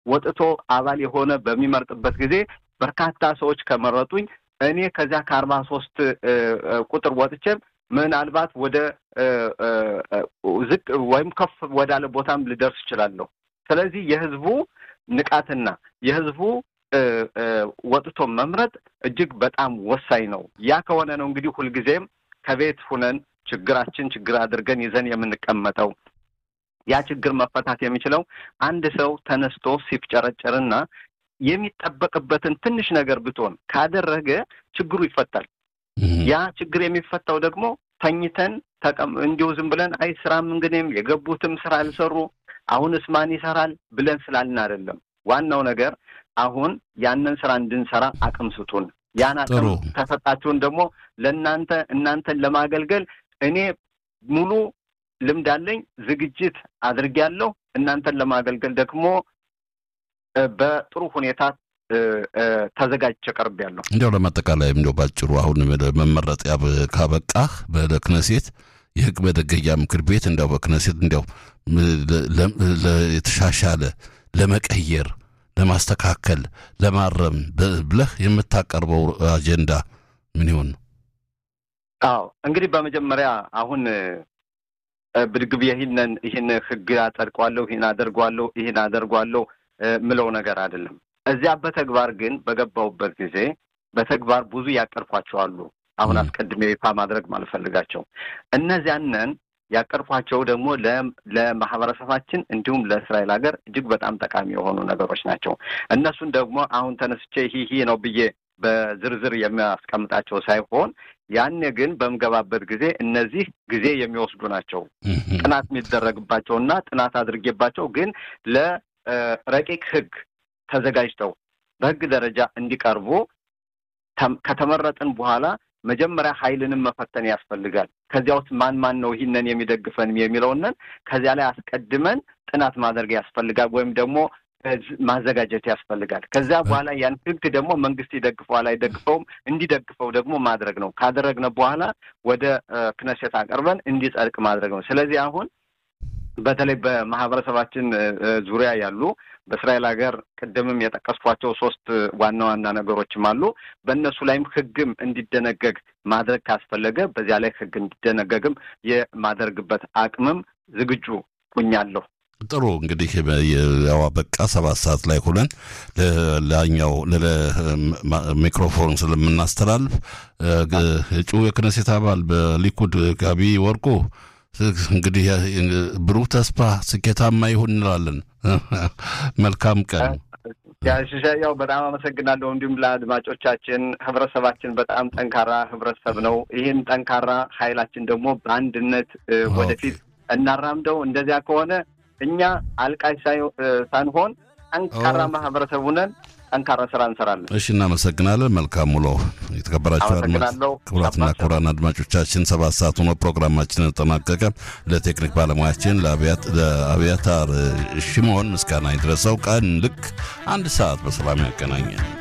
ወጥቶ አባል የሆነ በሚመርጥበት ጊዜ በርካታ ሰዎች ከመረጡኝ እኔ ከዚያ ከአርባ ሶስት ቁጥር ወጥቼም ምናልባት ወደ ዝቅ ወይም ከፍ ወዳለ ቦታም ልደርስ እችላለሁ። ስለዚህ የህዝቡ ንቃትና የህዝቡ ወጥቶ መምረጥ እጅግ በጣም ወሳኝ ነው። ያ ከሆነ ነው እንግዲህ ሁልጊዜም ከቤት ሁነን ችግራችን ችግር አድርገን ይዘን የምንቀመጠው። ያ ችግር መፈታት የሚችለው አንድ ሰው ተነስቶ ሲፍጨረጨርና የሚጠበቅበትን ትንሽ ነገር ብትሆን ካደረገ ችግሩ ይፈታል። ያ ችግር የሚፈታው ደግሞ ተኝተን እንዲሁ ዝም ብለን አይ ስራም እንግዲህም የገቡትም ስራ አልሰሩ አሁንስ ማን ይሰራል ብለን ስላልን አይደለም። ዋናው ነገር አሁን ያንን ስራ እንድንሰራ አቅም ስጡን። ያን አቅም ከሰጣችሁን ደግሞ ለእናንተ እናንተን ለማገልገል እኔ ሙሉ ልምድ አለኝ፣ ዝግጅት አድርጌያለሁ። እናንተን ለማገልገል ደግሞ በጥሩ ሁኔታ ተዘጋጅቼ ቀርቤያለሁ። እንዲያው ለማጠቃላይ እንዲያው ባጭሩ አሁን መመረጥ ካበቃህ በክነሴት የህግ መደገያ ምክር ቤት እንዲያው በክነሴት እንዲያው የተሻሻለ ለመቀየር፣ ለማስተካከል፣ ለማረም ብለህ የምታቀርበው አጀንዳ ምን ይሆን? አዎ እንግዲህ በመጀመሪያ አሁን ብድግብ ይህንን ይህን ህግ አጸድቀዋለሁ፣ ይህን አደርጓለሁ፣ ይህን አደርጓለሁ ምለው ነገር አይደለም። እዚያ በተግባር ግን በገባሁበት ጊዜ በተግባር ብዙ ያቀርኳቸው አሉ። አሁን አስቀድሜ ይፋ ማድረግ ማልፈልጋቸው እነዚያንን ያቀርኳቸው ደግሞ ለማህበረሰባችን እንዲሁም ለእስራኤል ሀገር እጅግ በጣም ጠቃሚ የሆኑ ነገሮች ናቸው። እነሱን ደግሞ አሁን ተነስቼ ይህ ነው ብዬ በዝርዝር የሚያስቀምጣቸው ሳይሆን ያኔ ግን በምገባበት ጊዜ እነዚህ ጊዜ የሚወስዱ ናቸው። ጥናት የሚደረግባቸውና ጥናት አድርጌባቸው ግን ለረቂቅ ህግ ተዘጋጅተው በህግ ደረጃ እንዲቀርቡ ከተመረጥን በኋላ መጀመሪያ ኃይልንም መፈተን ያስፈልጋል። ከዚያ ውስጥ ማን ማን ነው ይህንን የሚደግፈን የሚለውንን ከዚያ ላይ አስቀድመን ጥናት ማድረግ ያስፈልጋል ወይም ደግሞ ማዘጋጀት ያስፈልጋል። ከዚያ በኋላ ያን ህግ ደግሞ መንግስት ይደግፈዋል አይደግፈውም፣ እንዲደግፈው ደግሞ ማድረግ ነው። ካደረግነ በኋላ ወደ ክነሴት አቀርበን እንዲጸድቅ ማድረግ ነው። ስለዚህ አሁን በተለይ በማህበረሰባችን ዙሪያ ያሉ በእስራኤል ሀገር ቅድምም የጠቀስኳቸው ሶስት ዋና ዋና ነገሮችም አሉ። በእነሱ ላይም ህግም እንዲደነገግ ማድረግ ካስፈለገ በዚያ ላይ ህግ እንዲደነገግም የማደርግበት አቅምም ዝግጁ ሁኛለሁ። ጥሩ እንግዲህ ያው በቃ ሰባት ሰዓት ላይ ሁነን ላኛው ሚክሮፎን ስለምናስተላልፍ እጩ የክነሴት አባል በሊኩድ ጋቢ ወርቁ እንግዲህ ብሩህ ተስፋ ስኬታማ ይሁን እንላለን። መልካም ቀን። ያው በጣም አመሰግናለሁ። እንዲሁም ለአድማጮቻችን ህብረተሰባችን በጣም ጠንካራ ህብረተሰብ ነው። ይህን ጠንካራ ኃይላችን ደግሞ በአንድነት ወደፊት እናራምደው። እንደዚያ ከሆነ እኛ አልቃሽ ሳንሆን ጠንካራ ማህበረሰብ ሁነን ጠንካራ ስራ እንሰራለን። እሺ፣ እናመሰግናለን። መልካም ውሎ። የተከበራችሁ ክቡራትና ክቡራን አድማጮቻችን ሰባት ሰዓት ሆኖ ፕሮግራማችን ተጠናቀቀ። ለቴክኒክ ባለሙያችን ለአብያታር ሽሞን ምስጋና ይድረሰው። ቀን ልክ አንድ ሰዓት በሰላም ያገናኛል።